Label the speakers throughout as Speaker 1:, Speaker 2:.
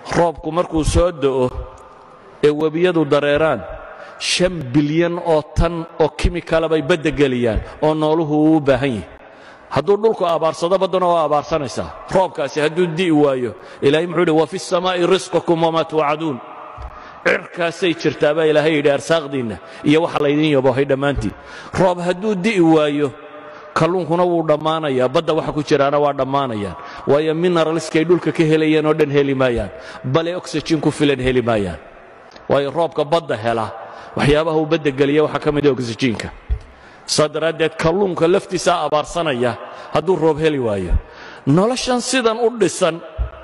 Speaker 1: roobku markuu soo da'o ee webiyadu dareeraan shan bilyan oo tan oo kimikala bay badda geliyaan oo nooluhu uu u baahan yahi hadduu dhulku abaarsado badduna waa abaarsanaysaa roobkaasi hadduu di'i waayo ilaahay muxuu yidhi wa fi samaa'i risqukum wamaa tuucaduun cirkaasay jirtaa baa ilaahay yidhi arsaaqdiinna iyo waxa laydin yabohay dhammaantiin roob hadduu di'i waayo kalluunkuna wuu dhammaanayaa badda waxa ku jiraana waa dhammaanayaan waayo mineralskay dhulka ka helayeen oo dhan heli maayaan bale oxygen ku filan heli maayaan waayo roobka badda hela waxyaabaha uu badda geliya waxaa ka mid a oxygenka saa daraaddeed kalluunka laftiisaa abaarsanaya hadduu roob heli waayo noloshan sidan u dhisan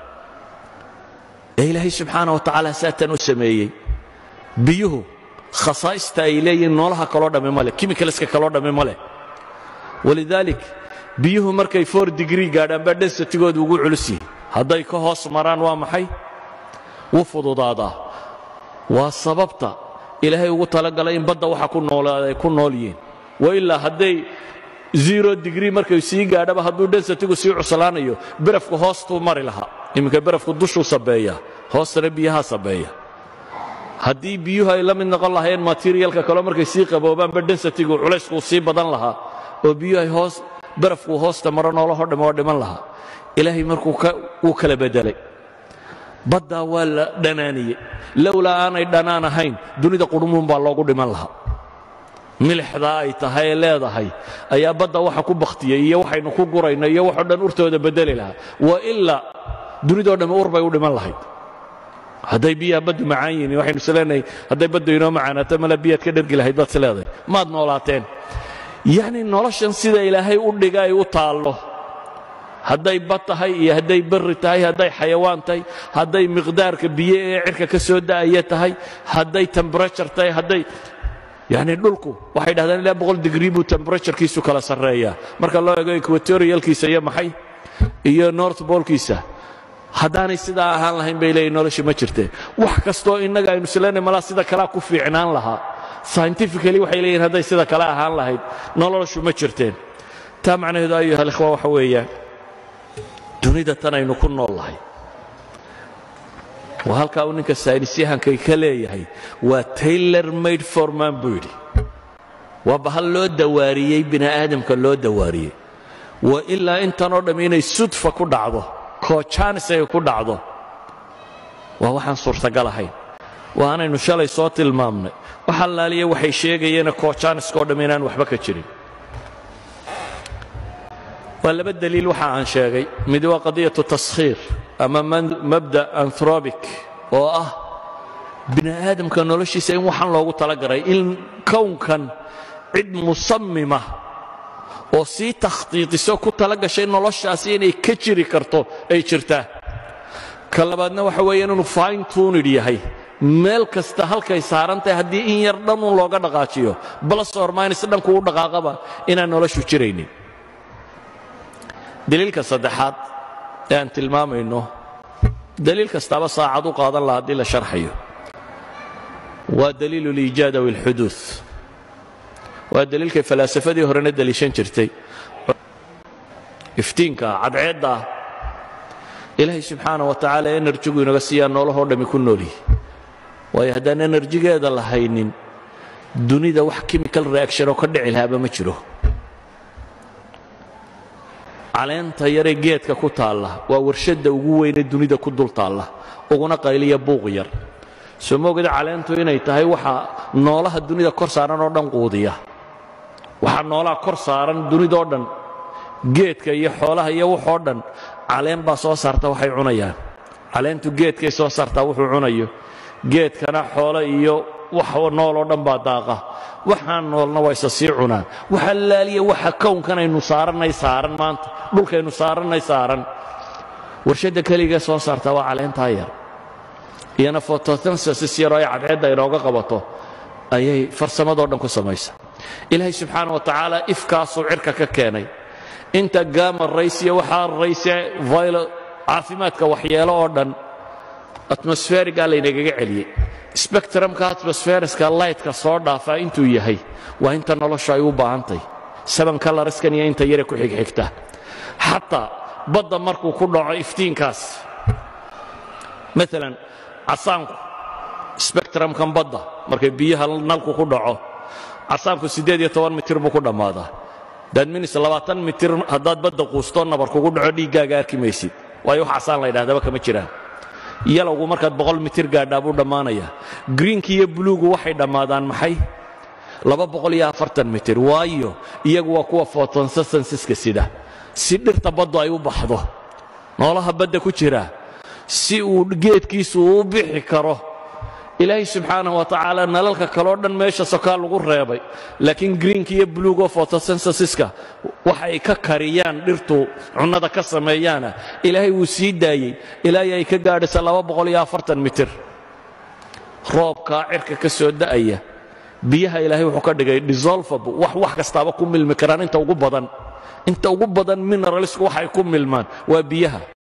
Speaker 1: ee ilaahay subxaana wa tacaala saatan u sameeyey biyuhu khasaa'ista ay leeyihiin noolaha kaloo dhammi ma leh kimikaleska kaloo dhammi ma leh walidaalik biyuhu markay for digrii gaadhaan baa densatigoodu ugu culus yihi hadday ka hoos maraan waa maxay wuu fududaadaa waa sababta ilaahay ugu talagalay in badda waxa ku noolaada ay ku nool yihiin wailaa hadday zero digrii markay sii gaadhaba hadduu densatigu sii cuslaanayo berafku hoostuu mari lahaa iminka berafku dushuu sabeeya hoostana biyahaa sabeeya haddii biyuhu ay la mid noqon lahaayeen materialka kaleo markay sii qaboobaanba densatigu culayskuu sii badan lahaa oo biyuhu ay hoos barafkuu hoosta maro noolahoo dhamme oo dhiman lahaa ilaahay markuu wuu kala beddelay baddaa waa la dhanaaniyey lowlaa aanay dhanaan ahayn dunida qudhumuun baa loogu dhiman lahaa milixdaa ay tahay ee leedahay ayaa badda waxa ku bakhtiyey iyo waxaynu ku gurayno iyo waxoo dhan urtooda beddeli lahaa wa ilaa dunidoo dhamme ur bay u dhiman lahayd hadday biyaha baddu macaan yihiin waxaynu isleenahay hadday baddu inoo macaanaato mala biyaad ka dhergi lahayd baad is leedahay maad noolaateen yacni noloshan sida ilaahay u dhiga ay u taallo hadday bad tahay iyo hadday berri tahay hadday xayawaan tahay hadday miqdaarka biyo ee cirka ka soo da'aya tahay hadday temberature tahay hadday yacni dhulku waxay dhahdaan ilaa boqol digrii buu temberaturekiisu kala sarreeyaa marka loo eego equatorialkiisa iyo maxay iyo north bolkiisa haddaanay sidaa ahaan lahayn bay leeyihin nolosha ma jirteen wax kastoo innaga aynu isleenay malaa sida kalea ku fiicnaan lahaa scientifically waxay leeyihin hadday sida kale ahaan lahayd noloshu ma jirteen taa macnaheedu ayuha alikhwa waxa weeyaan dunida tan aynu ku nool lahay waa halkaa uu ninka saynisyahankay ka leeyahay waa taylor made forman buu yidhi waa bahal loo dawaariyey bini aadamka loo dawaariyey wa ilaa intanoo dhamm inay sudfa ku dhacdo koojanis ay ku dhacdo waa waxaan suurtagal ahayn waa anaynu shalay soo tilmaamnay wax allaaliya waxay sheegayeena koojaaniskao dhamm inaan waxba ka jirin waa laba daliil waxa aan sheegay mid waa qadiyatu taskhiir ama mabda anthrobic oo ah bini aadamka noloshiisa in waxaan loogu talagalay in kownkan cid musammima oo sii takhtiitiso ku tala gashay noloshaasi inay ka jiri karto ay jirtaa ka labaadna waxa weeyaan inuu fine tunid yahay meel kasta halkay saaran tahay haddii in yar dhanun looga dhaqaajiyo plus or minus dhanku u dhaqaaqaba inaan noloshu jiraynin daliilka saddexaad ee aan tilmaamayno daliil kastaaba saacad u qaadan laha haddii la sharxayo waa daliilu liijaad aw ilxuduud waa daliilkay falaasafadii horena daliishan jirtay iftiinka cadceedda ilaahay subxaana wa tacaala enerjigu inaga siiyaa noolahoo dhammi ku noolyihi waayo haddaan enerjigeeda la haynin dunida wax chemical reaction oo ka dhici lahaaba ma jiro caleenta yaree geedka ku taalla waa warshadda ugu weyne dunida ku dul taalla uguna qayliya buuq yar soo moogada caleentu inay tahay waxa noolaha dunida kor saaran oo dhan quudiya waxaa noolaha kor saaran dunidoo dhan geedka iyo xoolaha iyo waxoo dhan caleen baa soo saarta waxay cunayaan caleentu geedkay soo saartaa wuxuu cunayo geedkana xoolo iyo wax nooloo dhan baa daaqa waxaan noolna waa isa sii cunaan waxa laaliya waxa kownkanaynu saarannay saaran maanta dhulkaynu saarannay saaran warshadda keligee soo saartaa waa caleentaa yar iyana photosynthesis yaroo ay cadceedda inooga qabato ayay farsamadoo dhan ku samaysa ilaahay subxaana wa tacaala ifkaasuu cirka ka keenay inta gaama raysiya waxaa rayse vilo caafimaadka waxyeelo oo dhan atmosferigaa laynagaga celiyey spectrumka atmosferiska lightka soo dhaafaa intuu yahay waa inta noloshu ay u baahantahy saban kalariskan iyo inta yare ku xigxigta xataa badda markuu ku dhaco iftiinkaas maalan casaanku spectrumkan badda markay biyaha nalku ku dhaco casaanku siddeed iyo toban mitir buu ku dhammaadaa daadminis labaatan mitir haddaad badda quustoo nabar kugu dhaco dhiiggaaga arki maysid waayo wax casaan la ydhahdaba kama jiraan yalowgu markaad boqol mitir gaadhaa buu dhammaanayaa greenki iyo buluugu waxay dhammaadaan maxay laba boqol iyo afartan mitir waayo iyagu waa kuwa fotonsasansiska sida si dhirta baddu ay u baxdo noolaha badda ku jira si uu geedkiisu uu bixi karo ilaahay subxaanah wa tacaala nalalka kaleo dhan meesha sokaa lagu reebay laakiin greenka iyo buluugo fotosensiska waxay ka kariyaan dhirtu cunnada ka sameeyaana ilaahay wuu sii daayey ilaahay ay ka gaadhaysa mitir roobkaa cirka ka soo da'aya biyaha ilaahay wuxuu ka dhigay disolvable wax wax kastaaba ku milmi karaan inta ugu badan inta ugu badan mineralsku waxay ku milmaan waa biyaha